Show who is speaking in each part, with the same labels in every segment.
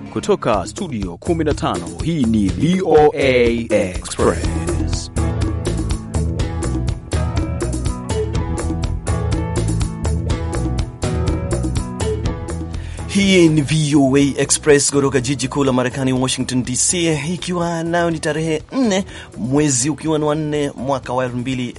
Speaker 1: Kutoka studio 15 hii ni VOA Express.
Speaker 2: Hii ni VOA Express kutoka jiji kuu la Marekani, Washington DC, ikiwa nayo ni tarehe 4 mwezi ukiwa ni wa 4 mwaka wa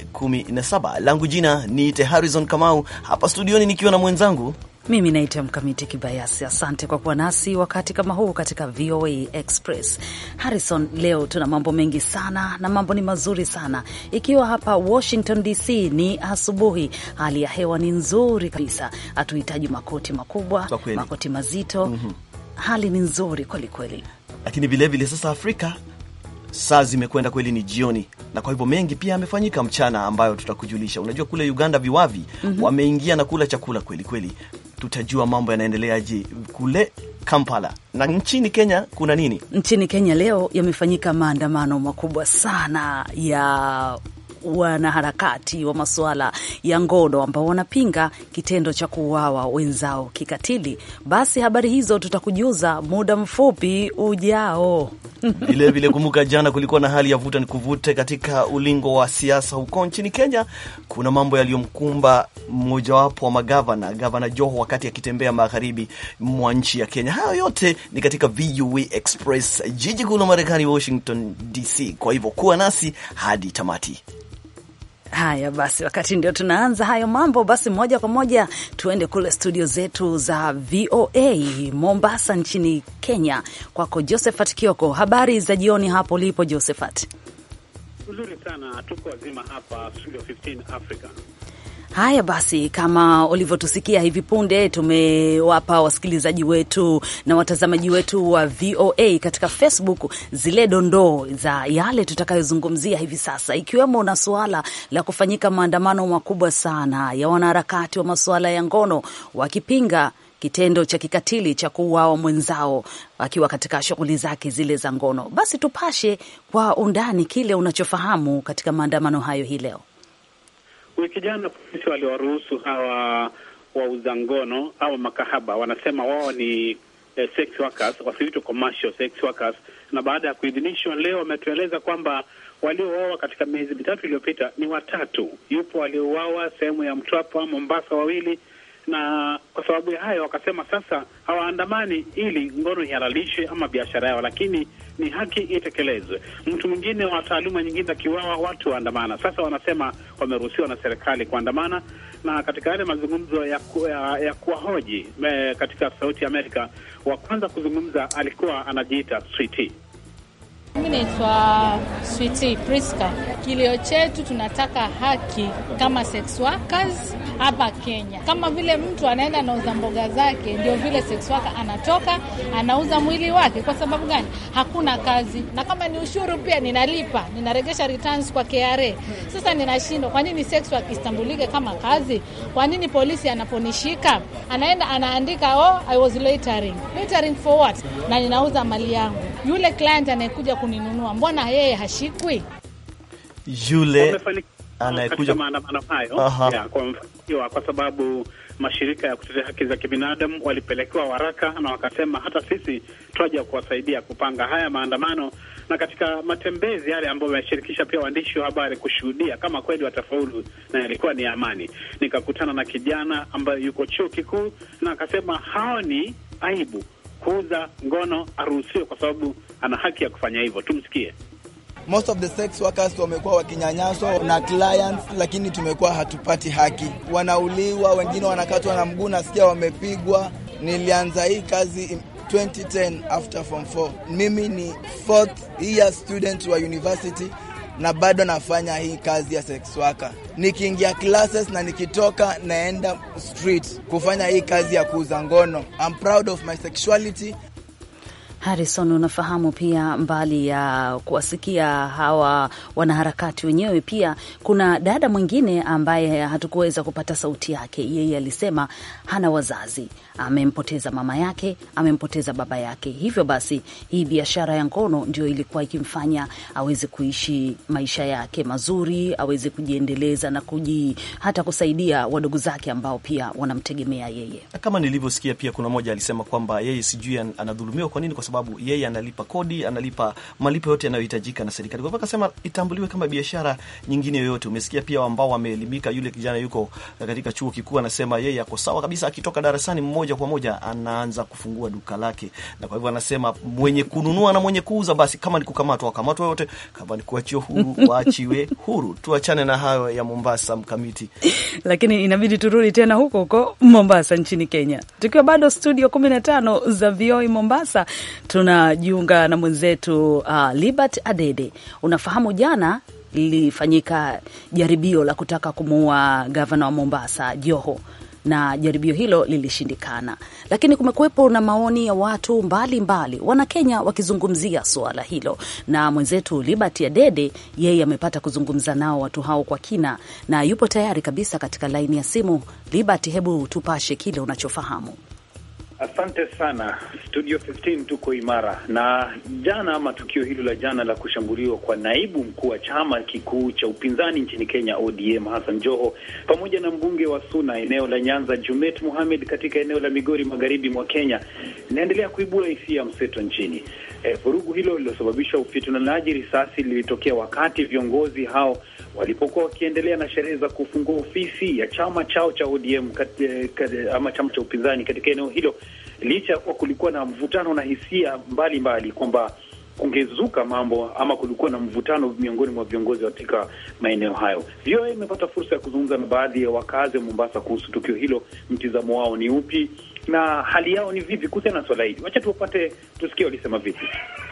Speaker 2: 2017. Langu jina niite Harrison Kamau, hapa studioni nikiwa na mwenzangu
Speaker 3: mimi naitwa Mkamiti Kibayasi. Asante kwa kuwa nasi wakati kama huu katika VOA Express. Harrison, leo tuna mambo mengi sana na mambo ni mazuri sana. Ikiwa hapa Washington DC ni asubuhi, hali ya hewa ni nzuri kabisa, hatuhitaji makoti makubwa, makoti mazito. mm -hmm. Hali ni nzuri kweli kweli,
Speaker 2: lakini vilevile sasa Afrika saa zimekwenda kweli, ni jioni, na kwa hivyo mengi pia yamefanyika mchana ambayo tutakujulisha. Unajua kule Uganda viwavi mm -hmm. wameingia na kula chakula kweli kweli, tutajua mambo yanaendeleaje kule Kampala. Na nchini Kenya kuna nini?
Speaker 3: Nchini Kenya leo yamefanyika maandamano makubwa sana ya wanaharakati wa masuala ya ngono ambao wanapinga kitendo cha kuuawa wenzao kikatili. Basi habari hizo tutakujuza muda mfupi ujao.
Speaker 2: Vilevile kumbuka, jana kulikuwa na hali ya vuta ni kuvute katika ulingo wa siasa huko nchini Kenya. Kuna mambo yaliyomkumba mmojawapo wa magavana, gavana Joho, wakati akitembea magharibi mwa nchi ya Kenya. Hayo yote ni katika VOA Express, jiji kuu la Marekani, Washington DC. Kwa hivyo kuwa nasi hadi tamati.
Speaker 3: Haya basi, wakati ndio tunaanza hayo mambo, basi moja kwa moja tuende kule studio zetu za VOA Mombasa nchini Kenya, kwako Josephat Kioko. Habari za jioni hapo ulipo Josephat?
Speaker 4: Uzuri sana, tuko wazima hapa studio 15 Africa.
Speaker 3: Haya basi, kama ulivyotusikia hivi punde, tumewapa wasikilizaji wetu na watazamaji wetu wa VOA katika Facebook zile dondoo za yale tutakayozungumzia hivi sasa, ikiwemo na suala la kufanyika maandamano makubwa sana ya wanaharakati wa masuala ya ngono wakipinga kitendo cha kikatili cha kuuawa mwenzao akiwa katika shughuli zake zile za ngono. Basi tupashe kwa undani kile unachofahamu katika maandamano hayo hii leo.
Speaker 4: Wiki jana polisi waliwaruhusu hawa wauza ngono au makahaba, wanasema wao ni eh, sex workers, wasiitwe commercial sex workers. Na baada ya kuidhinishwa leo, wametueleza kwamba waliouawa katika miezi mitatu iliyopita ni watatu. Yupo waliouawa sehemu ya Mtwapa, Mombasa wawili na kwa sababu ya hayo wakasema sasa hawaandamani ili ngono ihalalishwe ama biashara yao, lakini ni haki itekelezwe. Mtu mwingine wa taaluma nyingine akiwawa, watu waandamana. Sasa wanasema wameruhusiwa na serikali kuandamana, na katika yale mazungumzo ya, ku, ya, ya kuwahoji katika Sauti ya Amerika, wa kwanza kuzungumza alikuwa anajiita Sweety.
Speaker 5: Mimi naitwa Switi Priska. Kilio chetu tunataka haki kama sex workers hapa Kenya. Kama vile mtu anaenda anauza mboga zake, ndio vile sex worker anatoka anauza mwili wake. Kwa sababu gani? Hakuna kazi, na kama ni ushuru pia ninalipa, ninaregesha returns kwa KRA. Sasa ninashindwa, kwa nini sex work istambulike kama kazi? Kwa nini polisi anaponishika anaenda anaandika oh, I was loitering. Loitering for what? Na ninauza mali yangu. Yule client anayekuja kuninunua mbona yeye hashikwi?
Speaker 2: Yule
Speaker 4: anayekuja maandamano hayo ya, kwa, kwa sababu mashirika ya kutetea haki za kibinadamu walipelekewa waraka na wakasema hata sisi twaja kuwasaidia kupanga haya maandamano, na katika matembezi yale ambayo wameshirikisha pia waandishi wa habari kushuhudia kama kweli watafaulu na yalikuwa ni amani. Nikakutana na kijana ambaye yuko chuo kikuu na akasema haoni aibu kuuza ngono aruhusiwe kwa sababu ana haki ya kufanya hivyo. Tumsikie.
Speaker 6: Most of the sex workers wamekuwa wakinyanyaswa na clients, lakini tumekuwa hatupati haki. Wanauliwa, wengine wanakatwa na mguu, nasikia wamepigwa. Nilianza hii kazi 2010 after form 4. Mimi ni fourth year student wa university na bado nafanya hii kazi ya sex worker. Nikiingia classes na nikitoka naenda street kufanya hii kazi ya kuuza ngono. I'm proud of my sexuality.
Speaker 3: Harrison, unafahamu pia, mbali ya kuwasikia hawa wanaharakati wenyewe, pia kuna dada mwingine ambaye hatukuweza kupata sauti yake. Yeye alisema hana wazazi, amempoteza mama yake, amempoteza baba yake. Hivyo basi, hii biashara ya ngono ndio ilikuwa ikimfanya aweze kuishi maisha yake mazuri, aweze kujiendeleza na kuji, hata kusaidia wadogo zake ambao pia wanamtegemea yeye.
Speaker 2: Kama nilivyosikia pia, kuna mmoja alisema kwamba yeye sijui anadhulumiwa kwa nini, kwa sababu yeye analipa kodi, analipa malipo yote yanayohitajika na serikali. Kwa hivyo akasema itambuliwe kama biashara nyingine yoyote. Umesikia pia ambao wameelimika, yule kijana yuko katika chuo kikuu, anasema yeye ako sawa kabisa, akitoka darasani moja kwa moja anaanza kufungua duka lake, na kwa hivyo anasema mwenye kununua na mwenye kuuza, basi kama ni kukamatwa wakamatwa wote, kama ni kuachiwa huru waachiwe huru. Tuachane na hayo ya Mombasa mkamiti,
Speaker 3: lakini inabidi turudi tena huko huko Mombasa nchini Kenya, tukiwa bado studio 15 za VOA Mombasa tunajiunga na mwenzetu uh, Libert Adede. Unafahamu jana lilifanyika jaribio la kutaka kumuua gavana wa Mombasa Joho na jaribio hilo lilishindikana, lakini kumekuwepo na maoni ya watu mbalimbali, Wanakenya wakizungumzia suala hilo, na mwenzetu Liberty Adede yeye amepata kuzungumza nao watu hao kwa kina na yupo tayari kabisa katika laini ya simu. Liberty, hebu tupashe kile unachofahamu.
Speaker 4: Asante sana Studio 15 tuko imara. Na jana ama tukio hilo la jana la kushambuliwa kwa naibu mkuu wa chama kikuu cha upinzani nchini Kenya ODM Hassan Joho pamoja na mbunge wa Suna eneo la Nyanza Jumet Mohamed katika eneo la Migori magharibi mwa Kenya inaendelea kuibua hisia mseto nchini. E, vurugu hilo lililosababisha ufitunanaji risasi lilitokea wakati viongozi hao walipokuwa wakiendelea na sherehe za kufungua ofisi ya chama chao cha ODM kat, kat, ama chama cha upinzani katika eneo hilo, licha ya kuwa kulikuwa na mvutano na hisia mbalimbali kwamba kungezuka mambo ama kulikuwa na mvutano miongoni mwa viongozi katika maeneo hayo. VOA imepata fursa ya kuzungumza na baadhi ya wakazi wa Mombasa kuhusu tukio hilo, mtizamo wao ni upi na hali yao ni vipi kuhusiana na swala hili. Wacha tuwapate tusikie walisema vipi.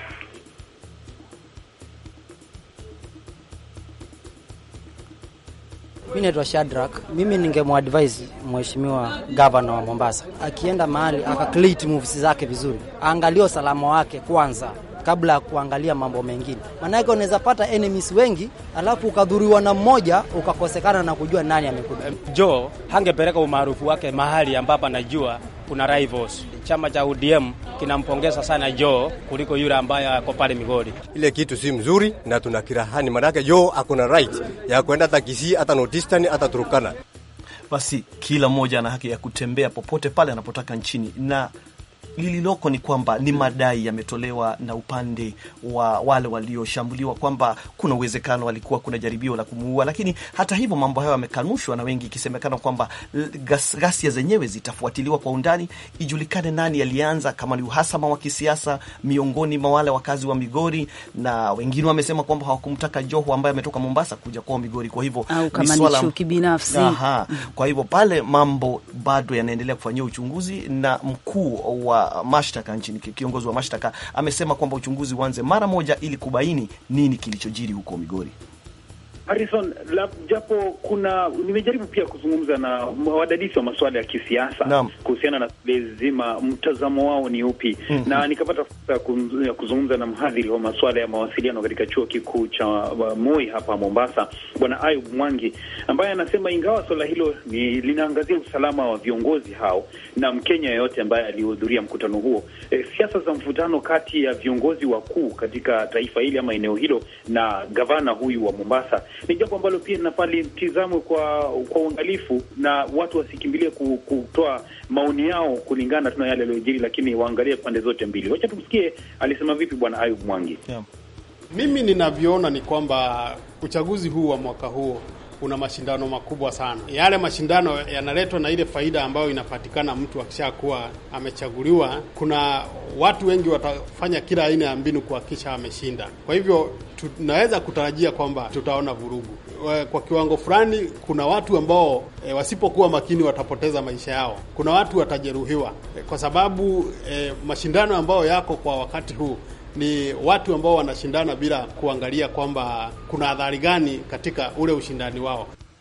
Speaker 7: Mi naitwa Shadrack. Mimi ningemwadvise mheshimiwa gavana wa Mombasa, akienda mahali akacreate moves zake vizuri, aangalie usalama wake kwanza kabla ya kuangalia mambo mengine, maanake unaweza pata enemies wengi, alafu ukadhuriwa na mmoja ukakosekana na kujua nani amekuja.
Speaker 8: Joe hangepeleka umaarufu wake mahali ambapo anajua kuna rivals. Chama cha ODM kinampongeza sana Joe kuliko yule ambaye ako pale Migori.
Speaker 9: Ile kitu si mzuri na tuna kirahani, maanake Joe akona right ya kwenda hata Kisii, hata Northeastern, hata Turkana.
Speaker 2: Basi kila mmoja ana haki ya kutembea popote pale anapotaka nchini na lililoko ni kwamba ni madai yametolewa na upande wa wale walioshambuliwa kwamba kuna uwezekano walikuwa kuna jaribio la kumuua, lakini hata hivyo mambo hayo yamekanushwa na wengi, ikisemekana kwamba ghasia zenyewe zitafuatiliwa kwa undani, ijulikane nani alianza, kama ni uhasama wa kisiasa miongoni mwa wale wakazi wa Migori, na wengine wamesema kwamba hawakumtaka Joho ambaye ametoka Mombasa kuja kwao Migori, kwa hivyo
Speaker 3: au kama ni chuki binafsi.
Speaker 2: Aha, kwa hivyo pale mambo bado yanaendelea kufanyia uchunguzi na mkuu wa mashtaka nchini, kiongozi wa mashtaka amesema kwamba uchunguzi uanze mara moja ili kubaini nini kilichojiri huko Migori.
Speaker 4: Harrison, japo kuna nimejaribu pia kuzungumza na wadadisi wa masuala ya kisiasa kuhusiana na zima mtazamo wao ni upi, mm -hmm. na nikapata fursa ya kuzungumza na mhadhiri wa masuala ya mawasiliano katika chuo kikuu cha Moi hapa Mombasa, Bwana Ayub Mwangi, ambaye anasema ingawa swala hilo ni linaangazia usalama wa viongozi hao na Mkenya yeyote ambaye alihudhuria mkutano huo, e, siasa za mvutano kati ya viongozi wakuu katika taifa hili ama eneo hilo na gavana huyu wa Mombasa ni jambo ambalo pia linafaa litizamwe kwa kwa uangalifu na watu wasikimbilie kutoa maoni yao kulingana tu na yale yaliyojiri, lakini waangalie pande zote mbili. Wacha tumsikie alisema vipi Bwana Ayub Mwangi.
Speaker 10: Yeah. Mimi ninavyoona ni kwamba uchaguzi huu wa mwaka huo una mashindano makubwa sana. Yale mashindano yanaletwa na ile faida ambayo inapatikana mtu akishakuwa amechaguliwa. Kuna watu wengi watafanya kila aina ya mbinu kuhakikisha ameshinda. Kwa hivyo tunaweza kutarajia kwamba tutaona vurugu kwa kiwango fulani. Kuna watu ambao e, wasipokuwa makini watapoteza maisha yao. Kuna watu watajeruhiwa e, kwa sababu e, mashindano ambayo yako kwa wakati huu ni watu ambao wanashindana bila kuangalia kwamba kuna adhari gani katika ule ushindani wao.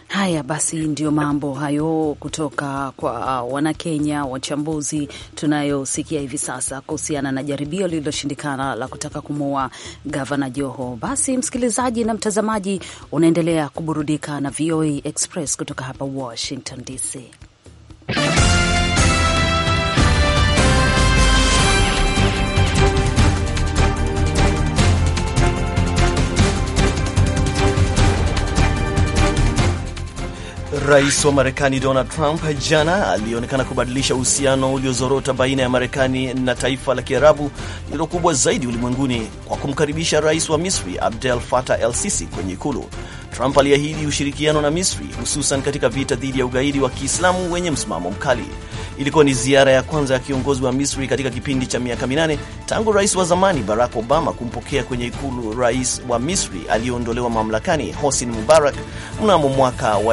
Speaker 3: Haya basi, ndio mambo hayo kutoka kwa Wanakenya wachambuzi tunayosikia hivi sasa kuhusiana na jaribio lililoshindikana la kutaka kumuua gavana Joho. Basi msikilizaji na mtazamaji, unaendelea kuburudika na VOA Express kutoka hapa Washington DC.
Speaker 2: Rais wa Marekani Donald Trump jana alionekana kubadilisha uhusiano uliozorota baina ya Marekani na taifa la Kiarabu lililo kubwa zaidi ulimwenguni kwa kumkaribisha rais wa Misri Abdel Fattah el Sisi kwenye ikulu. Trump aliahidi ushirikiano na Misri hususan katika vita dhidi ya ugaidi wa Kiislamu wenye msimamo mkali. Ilikuwa ni ziara ya kwanza ya kiongozi wa Misri katika kipindi cha miaka minane tangu rais wa zamani Barack Obama kumpokea kwenye ikulu rais wa Misri aliyeondolewa mamlakani Hosni Mubarak mnamo mwaka wa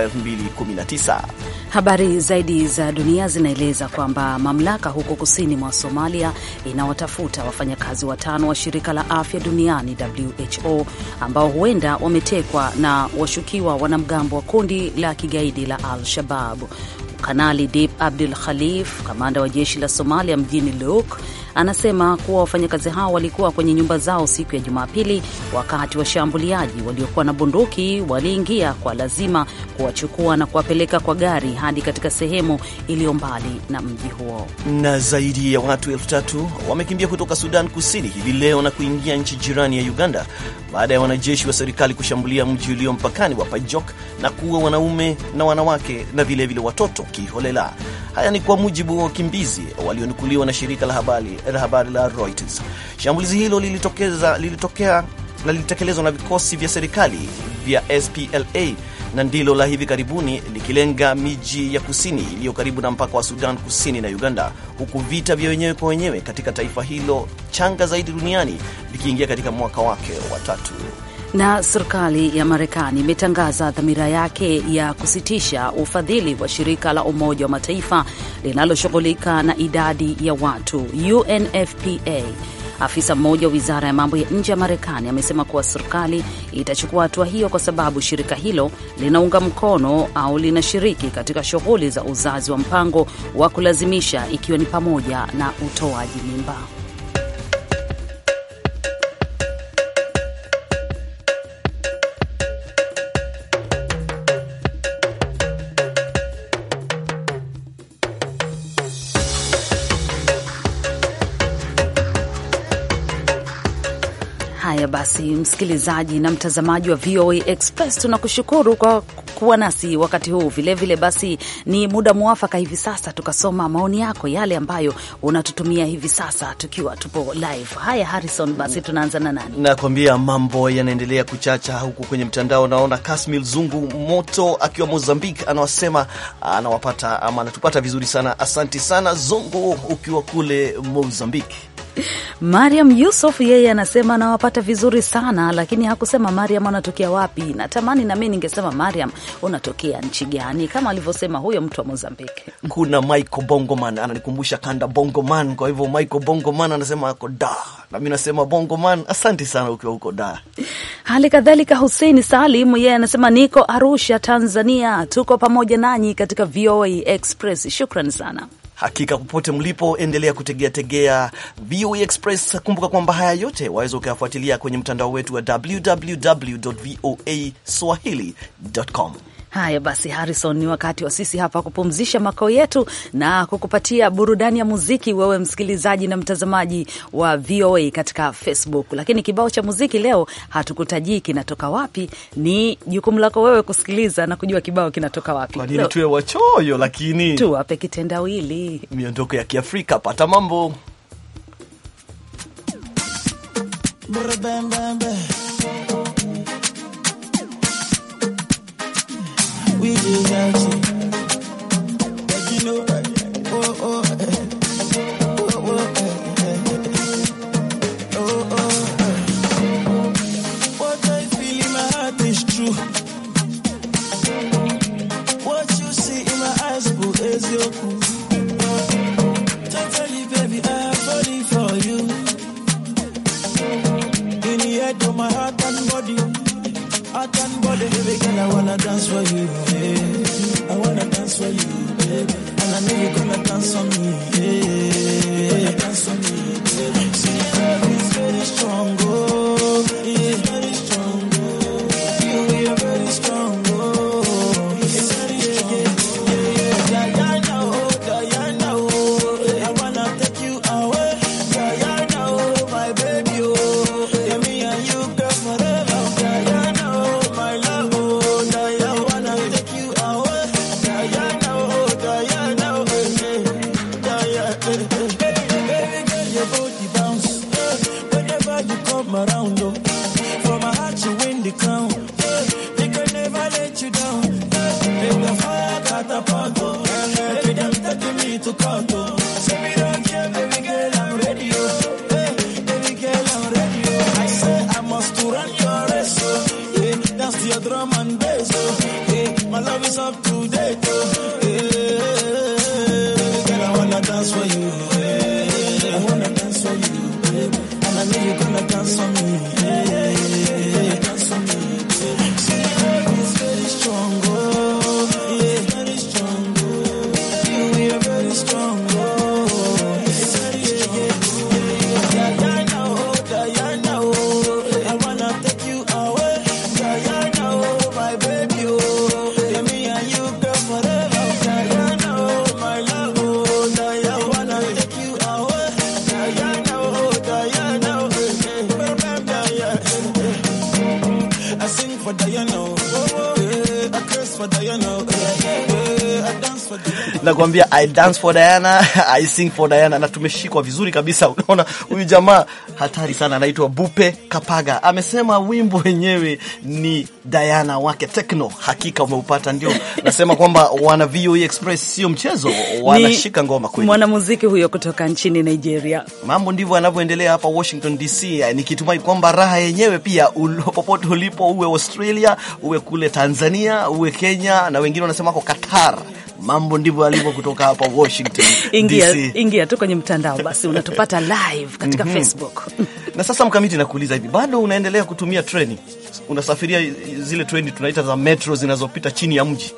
Speaker 2: 2019.
Speaker 3: Habari zaidi za dunia zinaeleza kwamba mamlaka huko kusini mwa Somalia inawatafuta wafanyakazi watano wa shirika la afya duniani WHO ambao huenda wametekwa na washukiwa wanamgambo wa kundi la kigaidi la Al-Shabab. Kanali Dip Abdul Khalif, kamanda wa jeshi la Somalia mjini Luuk, anasema kuwa wafanyakazi hao walikuwa kwenye nyumba zao siku ya Jumapili wakati washambuliaji waliokuwa na bunduki waliingia kwa lazima kuwachukua na kuwapeleka kwa gari hadi katika sehemu iliyo mbali na mji huo.
Speaker 2: Na zaidi ya watu elfu tatu wamekimbia kutoka Sudan Kusini hivi leo na kuingia nchi jirani ya Uganda baada ya wanajeshi wa serikali kushambulia mji ulio mpakani wa Pajok na kuua wanaume na wanawake na vilevile vile watoto kiholela. Haya ni kwa mujibu wa wakimbizi walionukuliwa na shirika la habari la habari la Reuters. Shambulizi hilo lilitokeza, lilitokea na lilitekelezwa na vikosi vya serikali vya SPLA na ndilo la hivi karibuni likilenga miji ya kusini iliyo karibu na mpaka wa Sudan Kusini na Uganda, huku vita vya wenyewe kwa wenyewe katika taifa hilo changa zaidi duniani vikiingia katika mwaka wake wa tatu.
Speaker 3: Na serikali ya Marekani imetangaza dhamira yake ya kusitisha ufadhili wa shirika la Umoja wa Mataifa linaloshughulika na idadi ya watu UNFPA. Afisa mmoja wa wizara ya mambo ya nje ya Marekani amesema kuwa serikali itachukua hatua hiyo kwa sababu shirika hilo linaunga mkono au linashiriki katika shughuli za uzazi wa mpango wa kulazimisha ikiwa ni pamoja na utoaji mimba. Haya basi, msikilizaji na mtazamaji wa VOA Express, tunakushukuru kwa kuwa nasi wakati huu. Vilevile basi, ni muda mwafaka hivi sasa tukasoma maoni yako, yale ambayo unatutumia hivi sasa tukiwa tupo live. Haya Harrison, basi tunaanza na nani?
Speaker 2: Nakwambia mambo yanaendelea kuchacha huku kwenye mtandao. Naona Kasmil Zungu Moto akiwa Mozambique anawasema anawapata ama anatupata vizuri sana. Asanti sana Zungu ukiwa kule Mozambique.
Speaker 3: Mariam Yusuf yeye anasema anawapata vizuri sana, lakini hakusema Mariam anatokea wapi. Natamani nami ningesema Mariam unatokea nchi gani, kama alivyosema huyo mtu wa Mozambiki.
Speaker 2: Kuna Michael Bongoman ananikumbusha kanda Bongoman, kwa hivyo Michael Bongoman anasema ako da, nami nasema Bongoman. Asante sana ukiwa huko da.
Speaker 3: Hali kadhalika Hussein Salim yeye anasema niko Arusha, Tanzania, tuko pamoja nanyi katika VOA Express. Shukran sana.
Speaker 2: Hakika popote mlipo, endelea kutegea tegea VOA Express. Kumbuka kwamba haya yote waweza ukayafuatilia kwenye mtandao wetu wa www voa swahili.com.
Speaker 3: Haya basi, Harrison, ni wakati wa sisi hapa kupumzisha makao yetu na kukupatia burudani ya muziki, wewe msikilizaji na mtazamaji wa VOA katika Facebook. Lakini kibao cha muziki leo hatukutajii kinatoka wapi, ni jukumu lako wewe kusikiliza na kujua kibao kinatoka wapi.
Speaker 2: Kwa nini tuwe wachoyo? Lakini
Speaker 3: tuwape kitendawili,
Speaker 2: miondoko ya Kiafrika. Pata mambo
Speaker 11: we dey dance. Like you know, oh oh, eh, oh oh, eh, eh, oh oh. eh. What I feel in my heart is true. What you see in my eyes, boo, is your cool. Totally, baby, I'm falling for you. In the head of my heart and body. Heart and body, baby girl, I wanna dance for you. Yeah. dance for you, baby. And I know you're gonna dance for me, yeah. Gonna dance for me, baby. See, love is very strong, oh, yeah, very strong, oh. You, you're very strong, oh, it's very strong, yeah, yeah. Diana, oh, Diana, oh, I wanna take you away. Diana, oh, my baby, oh, yeah, me and you, girl, forever. Diana, oh, my love, oh, Diana, I wanna take you away. Diana, oh, Diana, oh, eh, Diana, eh, eh. Baby girl, your body bounce, eh, whenever you come around, oh. For my heart, you win the crown, eh, they can never let you down, eh. Make the fire catapult, oh. Baby, them taking me to court, oh. Say me don't care, baby girl, I'm ready, oh. Eh, baby girl, I'm ready, oh. I say I must to run your race, oh. Yeah, dance to your drum and bass, oh. Yeah, my love is up to date, oh. Yeah, baby girl, I wanna dance for you, yeah. I wanna dance for you, baby. And I know you're gonna dance for me, yeah. Dance for me, yeah. See, love is very strong, oh. Yeah, very strong, oh. You, you're very strong, oh. It's very strong, yeah. Diana, oh, Diana, oh. I wanna take you away. Diana, oh, my baby, oh. Yeah, me and you, girl, forever. Diana, oh, my love, oh. Diana, I wanna take you away. Diana, oh, Diana, oh. Diana. I sing for Diana, oh. Yeah, I curse for Diana, oh. Yeah, I dance for Diana.
Speaker 2: nakwambia I dance for Diana, I sing for Diana, na tumeshikwa vizuri kabisa. Unaona huyu jamaa hatari sana, anaitwa Bupe Kapaga, amesema wimbo wenyewe ni Diana wake Tekno. Hakika umeupata, ndio nasema kwamba wana VOA Express sio mchezo, wanashika ngoma kweli.
Speaker 3: Mwanamuziki huyo kutoka nchini Nigeria.
Speaker 2: Mambo ndivyo yanavyoendelea hapa Washington DC, nikitumai kwamba raha yenyewe pia ulo, popote ulipo, uwe Australia, uwe kule Tanzania, uwe Kenya, na wengine wanasema wako Qatar. Mambo ndivyo yalivyo kutoka hapa Washington
Speaker 3: Ingia,
Speaker 2: DC.
Speaker 3: ingia tu kwenye mtandao basi unatupata live katika
Speaker 2: Mhm.
Speaker 3: Facebook.
Speaker 2: Na sasa Mkamiti, nakuuliza hivi, bado unaendelea kutumia treni? Unasafiria zile treni tunaita za metro zinazopita chini ya mji?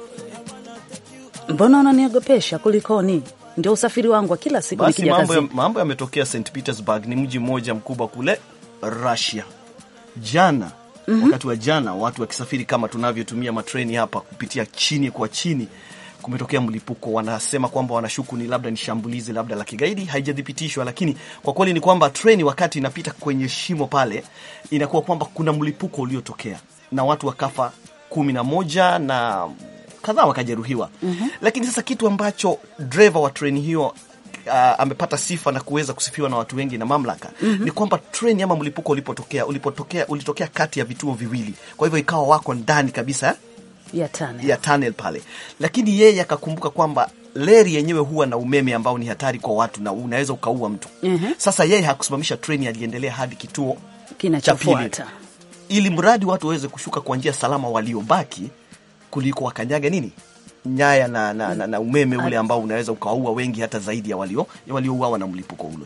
Speaker 3: Mbona unaniogopesha? Kulikoni? Ndio usafiri wangu wa kila siku
Speaker 2: Basi
Speaker 3: nikija
Speaker 2: mambo, ya,
Speaker 3: kazini.
Speaker 2: mambo yametokea St Petersburg, ni mji mmoja mkubwa kule Russia. Jana wakati wa jana, watu wakisafiri kama tunavyotumia matreni hapa kupitia chini kwa chini, kumetokea mlipuko. Wanasema kwamba wanashuku ni labda ni shambulizi labda la kigaidi, haijathibitishwa, lakini kwa kweli ni kwamba treni wakati inapita kwenye shimo pale, inakuwa kwamba kuna mlipuko uliotokea na watu wakafa kumi na moja na kadhaa wakajeruhiwa. Lakini sasa kitu ambacho dreva wa treni hiyo uh, amepata sifa na kuweza kusifiwa na watu wengi na mamlaka ni kwamba treni ama mlipuko ulipotokea ulipotokea ulitokea kati ya vituo viwili, kwa hivyo ikawa wako ndani kabisa
Speaker 3: ya tane.
Speaker 2: ya tunnel pale, lakini yeye akakumbuka kwamba leri yenyewe huwa na umeme ambao ni hatari kwa watu na unaweza ukaua mtu.
Speaker 3: Mhm.
Speaker 2: Sasa yeye hakusimamisha treni, aliendelea hadi kituo cha pili,
Speaker 3: Kinachofuata
Speaker 2: ili mradi watu waweze kushuka kwa njia salama, waliobaki kuliko wakanyaga nini nyaya na, na, na, na umeme ule ambao unaweza ukawaua wengi hata zaidi ya walio ya waliouawa na mlipuko ule.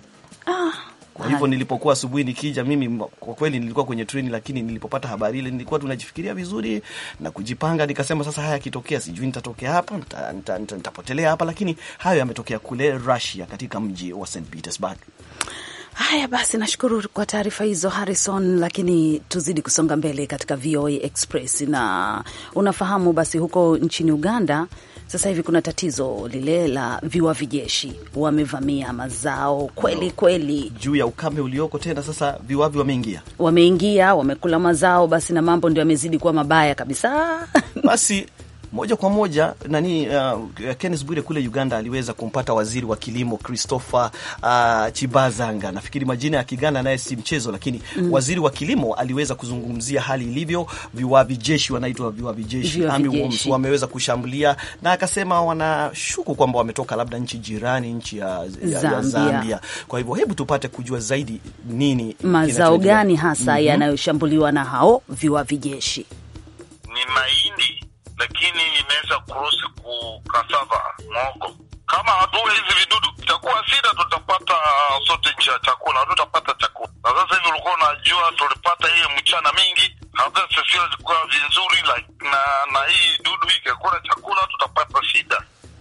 Speaker 2: Kwa hivyo nilipokuwa asubuhi nikija mimi, kwa kweli nilikuwa kwenye treni, lakini nilipopata habari ile nilikuwa tunajifikiria vizuri na kujipanga, nikasema sasa, haya yakitokea, sijui nitatokea hapa nita- nita- nita- nitapotelea hapa, lakini hayo yametokea kule Russia, katika mji wa St Petersburg.
Speaker 3: Haya basi, nashukuru kwa taarifa hizo Harrison, lakini tuzidi kusonga mbele katika VOA Express. Na unafahamu basi, huko nchini Uganda sasa hivi kuna tatizo lile la viwavi jeshi, wamevamia mazao kweli kweli,
Speaker 2: Juu ya ukame ulioko tena, sasa viwavi wameingia.
Speaker 3: wameingia wamekula mazao, basi na mambo ndio yamezidi kuwa mabaya kabisa.
Speaker 2: Basi moja kwa moja nani, uh, Kenneth Bwire kule Uganda aliweza kumpata waziri wa kilimo Christopher uh, Chibazanga. Nafikiri majina ya Kiganda naye si mchezo, lakini waziri wa kilimo aliweza kuzungumzia hali ilivyo. Viwavi jeshi wanaitwa viwavi jeshi,
Speaker 3: Viwavi
Speaker 2: army worms,
Speaker 3: jeshi.
Speaker 2: wameweza kushambulia, na akasema wanashuku kwamba wametoka labda nchi jirani, nchi ya, ya, ya
Speaker 3: Zambia.
Speaker 2: Zambia. Kwa hivyo hebu tupate kujua zaidi nini
Speaker 3: Mazao
Speaker 2: kinachoendelea.
Speaker 3: gani hasa
Speaker 2: Mhm.
Speaker 3: yanayoshambuliwa na hao viwavi jeshi?
Speaker 12: ni mahindi lakini imeweza kurusi ku kasava mwogo. Kama hatuwe hizi vidudu itakuwa shida, tutapata sote nchi ya chakula, hatutapata chakula. Na sasa hivi ulikuwa unajua, tulipata hiyo mchana mingi, hata safia zikuwa vizuri like, na na hii dudu ikakula chakula, tutapata shida.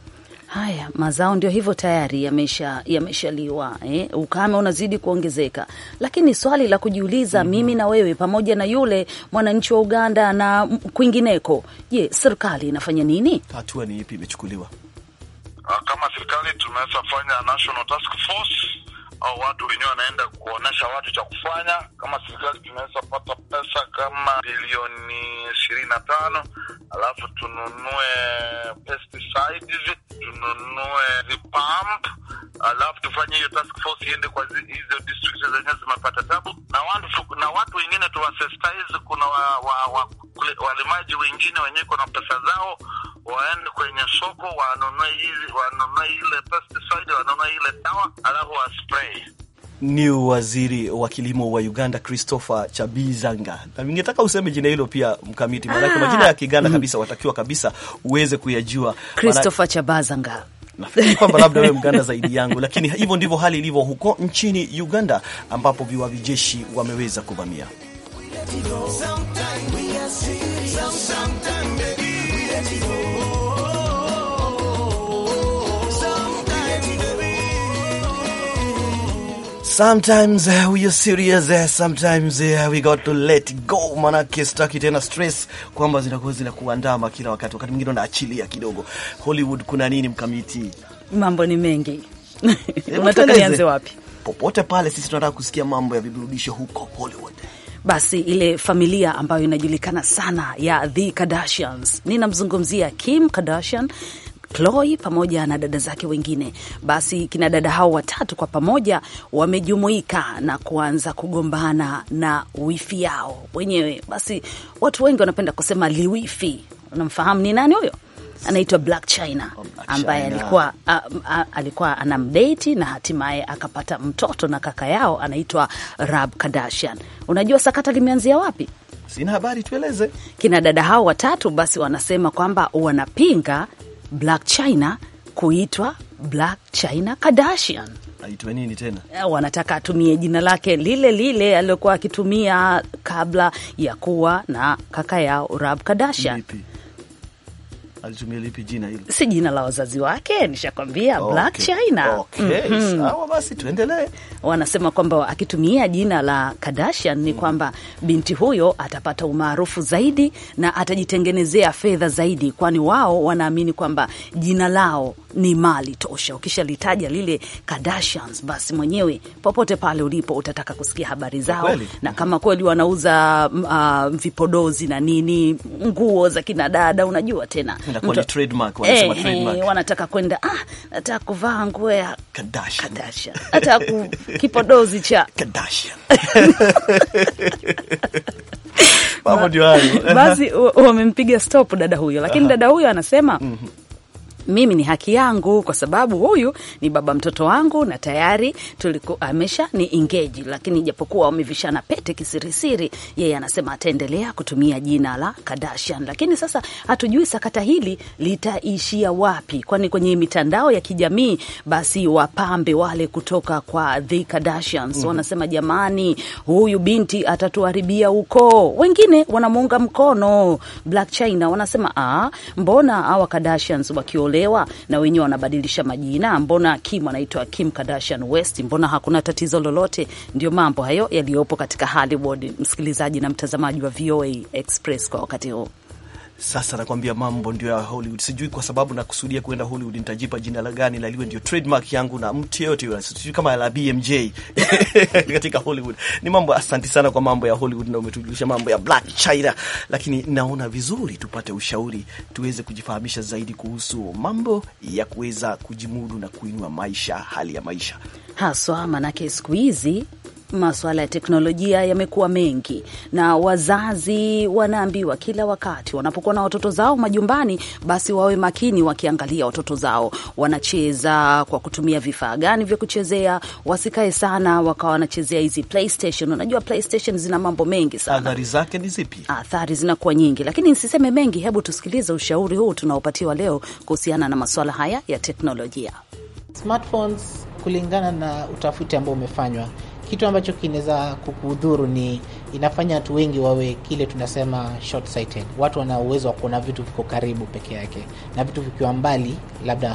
Speaker 3: Haya, mazao ndio hivyo tayari yamesha yameshaliwa, eh? Ukame unazidi kuongezeka, lakini swali la kujiuliza mimi na wewe pamoja na yule mwananchi wa Uganda na m- kwingineko, je, serikali inafanya nini?
Speaker 2: Hatua ni ipi imechukuliwa?
Speaker 12: Ah, kama serikali tumeweza fanya national task force au watu wenyewe wanaenda kuonesha watu cha kufanya. Kama serikali tunaweza pata pesa kama bilioni ishirini na tano alafu tununue pesticides, tununue vipump, alafu tufanye hiyo task force iende kwa zi- hizo districts zenyewe zimepata tabu, na watu na watu wengine tuwasensitize. Kuna wa, wa, wa, kule- walimaji wengine wenyewe kuna pesa zao waende kwenye soko wanunue hizi wanunue ile pesticide wanunue ile dawa alafu waspray.
Speaker 2: Ni waziri wa kilimo wa Uganda Christopher Chabizanga, na ningetaka useme jina hilo pia mkamiti, maanake
Speaker 3: Ah.
Speaker 2: majina ya Kiganda kabisa watakiwa kabisa uweze kuyajua.
Speaker 3: Christopher Chabazanga.
Speaker 2: Nafikiri kwamba labda wewe mganda zaidi yangu, lakini hivyo ndivyo hali ilivyo huko nchini Uganda, ambapo viwavi jeshi wameweza kuvamia Sometimes uh, we are serious uh, sometimes uh, we got to let it go, manake sitaki tena stress kwamba zinakuwa zinakuandama kila wakati. Wakati mwingine unaachilia kidogo. Hollywood kuna nini mkamiti?
Speaker 3: Mambo ni mengi.
Speaker 2: Hebu
Speaker 3: Unataka
Speaker 2: tueleze.
Speaker 3: nianze wapi?
Speaker 2: Popote pale, sisi tunataka kusikia mambo ya viburudisho huko Hollywood.
Speaker 3: Basi ile familia ambayo inajulikana sana ya The Kardashians, ninamzungumzia Kim Kardashian Khloe pamoja na dada zake wengine. Basi kina dada hao watatu kwa pamoja wamejumuika na kuanza kugombana na wifi yao wenyewe. Basi watu wengi wanapenda kusema liwifi. Unamfahamu ni nani huyo? Anaitwa Black China ambaye
Speaker 2: China.
Speaker 3: alikuwa a, a, alikuwa anamdate na hatimaye akapata mtoto na kaka yao anaitwa Rob Kardashian. Unajua sakata limeanzia wapi?
Speaker 2: Sina habari, tueleze.
Speaker 3: Kina dada hao watatu basi wanasema kwamba wanapinga Black China kuitwa Black China Kardashian.
Speaker 2: Aitwe nini tena?
Speaker 3: Eh, wanataka atumie jina lake lile lile alilokuwa akitumia kabla ya kuwa na kaka yao Rob Kardashian.
Speaker 2: Lipi? Alitumia lipi jina hilo?
Speaker 3: Si jina la wazazi wake, nishakwambia Black
Speaker 2: Okay.
Speaker 3: China.
Speaker 2: Okay,
Speaker 3: Mhm.
Speaker 2: sawa basi tuendelee.
Speaker 3: wanasema kwamba akitumia jina la Kardashian ni kwamba binti huyo atapata umaarufu zaidi na atajitengenezea fedha zaidi, kwani wao wanaamini kwamba jina lao ni mali tosha. Ukishalitaja lile Kardashians, basi mwenyewe popote pale ulipo utataka kusikia habari zao,
Speaker 2: Kweli.
Speaker 3: na kama kweli wanauza mm, ah, vipodozi na nini, nguo za kina dada, unajua tena
Speaker 2: Inakuwa
Speaker 3: mtu-
Speaker 2: ni trademark, wanasema
Speaker 3: Eh,
Speaker 2: trademark.
Speaker 3: eh, wanataka kwenda ah, nataka kuvaa nguo ya
Speaker 2: Kardashian.
Speaker 3: Kardashian. hata ku- kipodozi cha
Speaker 2: Kardashian. Mambo ndio hayo.
Speaker 3: basi wa- wamempiga stop dada huyo, lakini dada huyo anasema mimi ni haki yangu kwa sababu huyu ni baba mtoto wangu na tayari tuliku, amesha ni engage, lakini japokuwa wamevishana pete kisirisiri, yeye anasema ataendelea kutumia jina la Kardashian. Lakini sasa hatujui sakata hili litaishia wapi, kwani kwenye mitandao ya kijamii basi wapambe wale kutoka kwa The Kardashians wanasema jamani, huyu binti atatuharibia ukoo. Wengine wanamuunga mkono Black China, wanasema ah, mbona hawa Kardashians wakiolewa na wenyewe wanabadilisha majina? Mbona Kim anaitwa Kim Kardashian West? Mbona hakuna tatizo lolote? Ndio mambo hayo yaliyopo katika Hollywood, msikilizaji na mtazamaji wa VOA Express kwa wakati huu.
Speaker 2: Sasa nakwambia mambo ndio ya Hollywood. Sijui kwa sababu nakusudia kwenda Hollywood nitajipa jina la gani la liwe ndio trademark yangu na mtu yeyote yule. Sijui kama la BMJ katika Hollywood. Ni mambo, asanti sana kwa mambo ya Hollywood na umetujulisha mambo ya Black China, lakini naona vizuri tupate ushauri tuweze kujifahamisha zaidi kuhusu mambo ya kuweza kujimudu na kuinua maisha, hali ya maisha.
Speaker 3: haswa manake siku hizi masuala ya teknolojia yamekuwa mengi, na wazazi wanaambiwa kila wakati wanapokuwa na watoto zao majumbani, basi wawe makini wakiangalia watoto zao wanacheza kwa kutumia vifaa gani vya kuchezea. Wasikae sana wakawa wanachezea hizi PlayStation. Unajua PlayStation zina mambo mengi sana
Speaker 2: Athari zake ni zipi?
Speaker 3: athari zinakuwa nyingi, lakini nisiseme mengi. Hebu tusikilize ushauri huu tunaopatiwa leo kuhusiana na masuala haya ya teknolojia.
Speaker 13: Smartphones kulingana na utafiti ambao umefanywa, kitu ambacho kinaweza kukudhuru ni inafanya watu wengi wawe kile tunasema short sighted. Watu wana uwezo wa kuona vitu viko karibu peke yake, na vitu vikiwa mbali, labda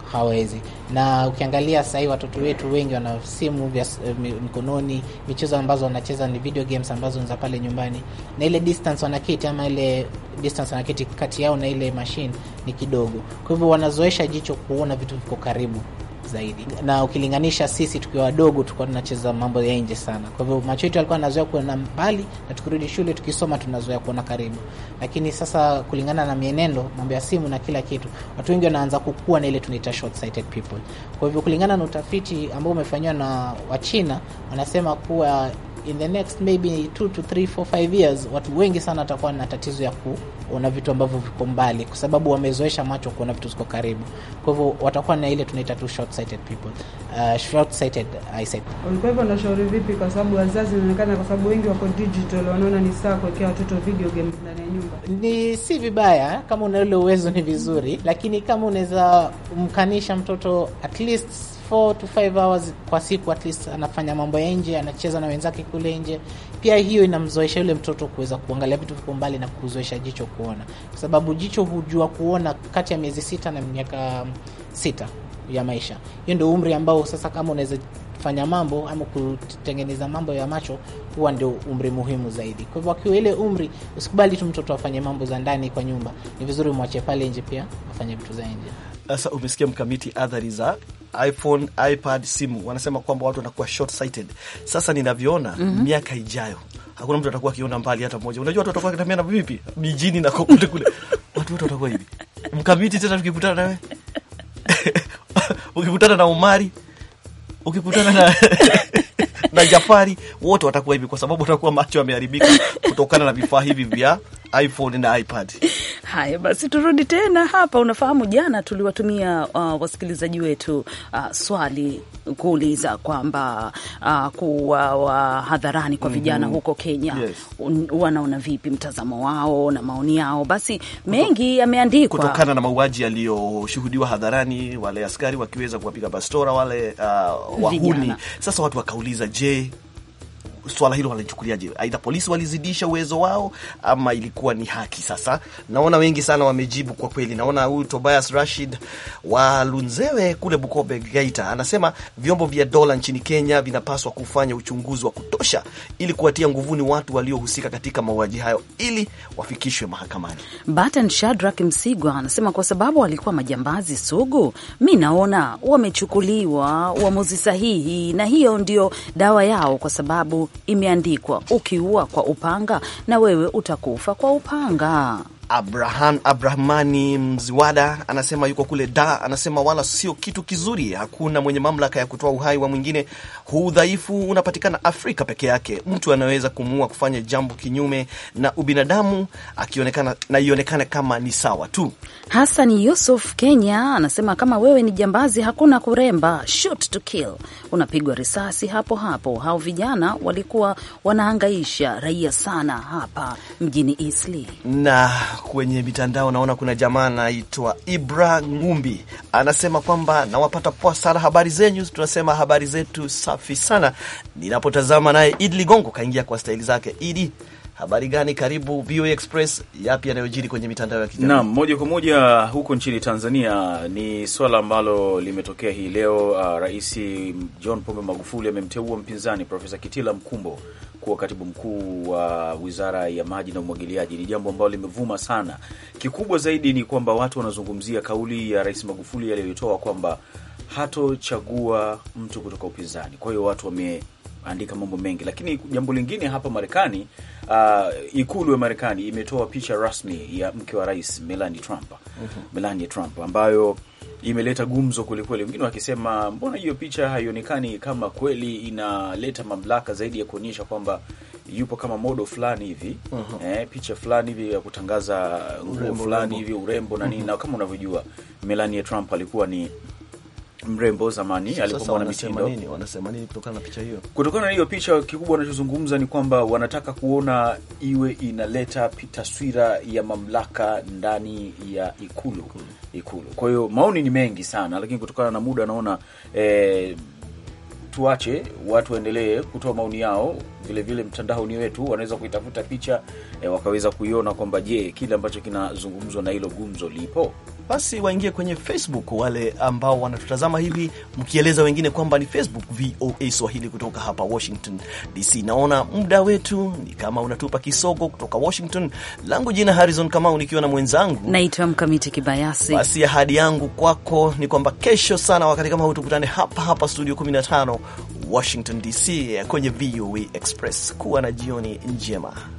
Speaker 13: hawawezi. Na ukiangalia sasa hivi watoto wetu wengi wana simu vya s- eh, mi- mkononi, michezo ambazo wanacheza ni video games ambazo ni za pale nyumbani, na ile distance wanaketi ama ile distance wanaketi kati yao na ile machine ni kidogo, kwa hivyo wanazoesha jicho kuona vitu viko karibu zaidi na ukilinganisha sisi tukiwa wadogo tulikuwa tunacheza mambo ya nje sana. Kwa hivyo macho yetu yalikuwa yanazoea kuona mbali, na tukirudi shule tukisoma tunazoea kuona karibu. Lakini sasa kulingana na mienendo, mambo ya simu na kila kitu, watu wengi wanaanza kukua na ile tunaita short sighted people. Kwa hivyo kulingana na utafiti ambao umefanywa na Wachina, wanasema kuwa in the next maybe 2 to 3 4 5 years watu wengi sana watakuwa na tatizo ya kuona vitu ambavyo viko mbali, kwa sababu wamezoesha macho kuona vitu ziko karibu. Kwa hivyo watakuwa na ile tunaita tu short sighted people, uh, short sighted eyesight.
Speaker 14: Ulikuwa hivyo unashauri vipi? Kwa sababu wazazi inaonekana, kwa sababu wengi wako digital, wanaona ni sawa kuwekea watoto video games ndani ya nyumba.
Speaker 13: Ni si vibaya kama una ile uwezo, ni vizuri, lakini kama unaweza mkanisha mtoto at least 4 to 5 hours kwa siku, at least anafanya mambo ya nje, anacheza na wenzake kule nje, pia hiyo inamzoesha yule mtoto kuweza kuangalia vitu viko mbali na kuzoesha jicho kuona, kwa sababu jicho hujua kuona kati ya miezi sita na miaka sita ya maisha. Hiyo ndio umri ambao sasa kama unaweza fanya mambo ama kutengeneza mambo ya macho huwa ndio umri muhimu zaidi. Kwa hivyo akiwa ile umri, usikubali tu mtoto afanye mambo za ndani kwa nyumba, ni vizuri mwache pale nje pia afanye vitu za nje.
Speaker 2: Sasa umesikia mkamiti athari za iPhone, iPad, simu. Wanasema kwamba watu wanakuwa short sighted. Sasa ninavyoona
Speaker 3: Mhm.
Speaker 2: miaka ijayo hakuna mtu atakuwa akiona mbali hata mmoja. Unajua watu watakuwa wakitembea na vipi mijini na kokote kule, watu wote watakuwa hivi. Mkamiti tena, tukikutana nawe ukikutana na Umari, ukikutana na na Jafari, wote watakuwa hivi, kwa sababu watakuwa macho yameharibika kutokana na vifaa hivi vya iPhone na iPad.
Speaker 3: Haya basi, turudi tena hapa. Unafahamu, jana tuliwatumia uh, wasikilizaji wetu uh, swali kuuliza kwamba uh, kuwa wa hadharani kwa vijana
Speaker 2: Mhm.
Speaker 3: huko Kenya
Speaker 2: Yes.
Speaker 3: un- wanaona vipi mtazamo wao na maoni yao. Basi mengi yameandikwa
Speaker 2: kutokana na mauaji yaliyoshuhudiwa hadharani, wale askari wakiweza kuwapiga bastora wale uh, wahuni.
Speaker 3: Vijana.
Speaker 2: Sasa watu wakauliza, je, swala hilo walichukuliaje? Aidha polisi walizidisha uwezo wao ama ilikuwa ni haki? Sasa naona wengi sana wamejibu kwa kweli. Naona huyu Tobias Rashid wa Lunzewe kule Bukobe, Geita, anasema vyombo vya dola nchini Kenya vinapaswa kufanya uchunguzi wa kutosha ili kuwatia nguvuni watu waliohusika katika mauaji hayo ili wafikishwe mahakamani.
Speaker 3: Batan Shadrack Msigwa anasema kwa sababu walikuwa majambazi sugu, mi naona wamechukuliwa uamuzi sahihi, na hiyo ndio dawa yao, kwa sababu imeandikwa, ukiua kwa upanga na wewe utakufa kwa upanga.
Speaker 2: Abraham Abrahmani Mziwada anasema yuko kule da, anasema wala sio kitu kizuri. Hakuna mwenye mamlaka ya kutoa uhai wa mwingine. Huu udhaifu unapatikana Afrika peke yake. Mtu anaweza kumuua kufanya jambo kinyume na ubinadamu, akionekana na ionekane kama ni sawa tu.
Speaker 3: Hassan Yusuf Kenya anasema kama wewe ni jambazi, hakuna kuremba, shoot to kill, unapigwa risasi hapo hapo. Hao vijana walikuwa wanahangaisha raia sana hapa mjini Eastleigh.
Speaker 2: na kwenye mitandao naona kuna jamaa anaitwa Ibra Ngumbi anasema kwamba nawapata poa sana habari zenyu. Tunasema habari zetu safi sana. Ninapotazama naye Idi Ligongo kaingia kwa staili zake. Idi, habari gani? Karibu VOA Express. Yapi yanayojiri kwenye mitandao ya kijamii?
Speaker 15: Naam, moja kwa moja huko nchini Tanzania ni swala ambalo limetokea hii leo. Uh, Rais John Pombe Magufuli amemteua mpinzani Profesa Kitila Mkumbo kuwa katibu mkuu wa Wizara ya Maji na Umwagiliaji. Ni jambo ambalo limevuma sana. Kikubwa zaidi ni kwamba watu wanazungumzia kauli ya Rais Magufuli aliyoitoa kwamba hatochagua mtu kutoka upinzani. Kwa hiyo watu wameandika mambo mengi, lakini jambo lingine hapa Marekani, uh, ikulu ya Marekani imetoa picha rasmi ya mke wa rais Melania Trump, Melania Trump ambayo imeleta gumzo kwelikweli, wengine wakisema mbona hiyo picha haionekani kama kweli inaleta mamlaka zaidi ya kuonyesha kwamba yupo kama modo fulani hivi
Speaker 2: Mhm.
Speaker 15: eh, picha fulani hivi ya kutangaza nguo
Speaker 2: Urembo,
Speaker 15: fulani
Speaker 2: urembo.
Speaker 15: hivi urembo na nini,
Speaker 2: Mhm.
Speaker 15: na kama unavyojua Melania Trump alikuwa ni mrembo zamani
Speaker 2: Sasa
Speaker 15: alipokuwa na
Speaker 2: wanasema
Speaker 15: mitindo
Speaker 2: nini? Wanasema nini kutokana na picha hiyo?
Speaker 15: kutokana na hiyo picha, kikubwa wanachozungumza ni kwamba wanataka kuona iwe inaleta pi- taswira ya mamlaka ndani ya ikulu ikulu. Kwa hiyo maoni ni mengi sana, lakini kutokana na muda naona eh, tuache watu waendelee kutoa maoni yao. Vile vile mtandaoni wetu wanaweza kuitafuta picha eh, wakaweza kuiona kwamba je, kile ambacho kinazungumzwa na hilo gumzo lipo
Speaker 2: basi waingie kwenye Facebook, wale ambao wanatutazama hivi, mkieleza wengine kwamba ni Facebook VOA Swahili kutoka hapa Washington DC. Naona muda wetu ni kama unatupa kisogo kutoka Washington. Langu jina Harrison Kamau, nikiwa na mwenzangu
Speaker 3: Naitwa Mkamiti Kibayasi.
Speaker 2: basi ahadi yangu kwako ni kwamba kesho sana wakati kama huu tukutane hapa hapa studio 15 Washington DC kwenye VOA Express. Kuwa na jioni njema.